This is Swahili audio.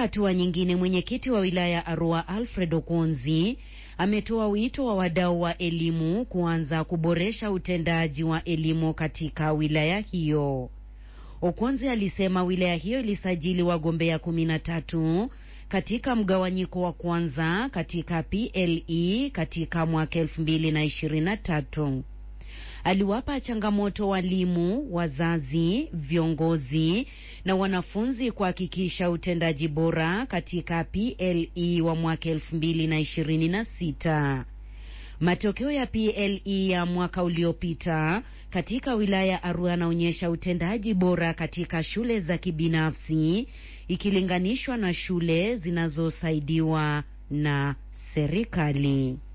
hatua nyingine, mwenyekiti wa wilaya ya Arua Alfred Okonzi ametoa wito wa wadau wa elimu kuanza kuboresha utendaji wa elimu katika wilaya hiyo. Okonzi alisema wilaya hiyo ilisajili wagombea kumi na tatu katika mgawanyiko wa kwanza katika PLE katika mwaka elfu mbili na ishirini na tatu. Aliwapa changamoto walimu, wazazi, viongozi na wanafunzi kuhakikisha utendaji bora katika PLE wa mwaka elfu mbili na ishirini na sita. Matokeo ya PLE ya mwaka uliopita katika wilaya ya Arua yanaonyesha utendaji bora katika shule za kibinafsi ikilinganishwa na shule zinazosaidiwa na serikali.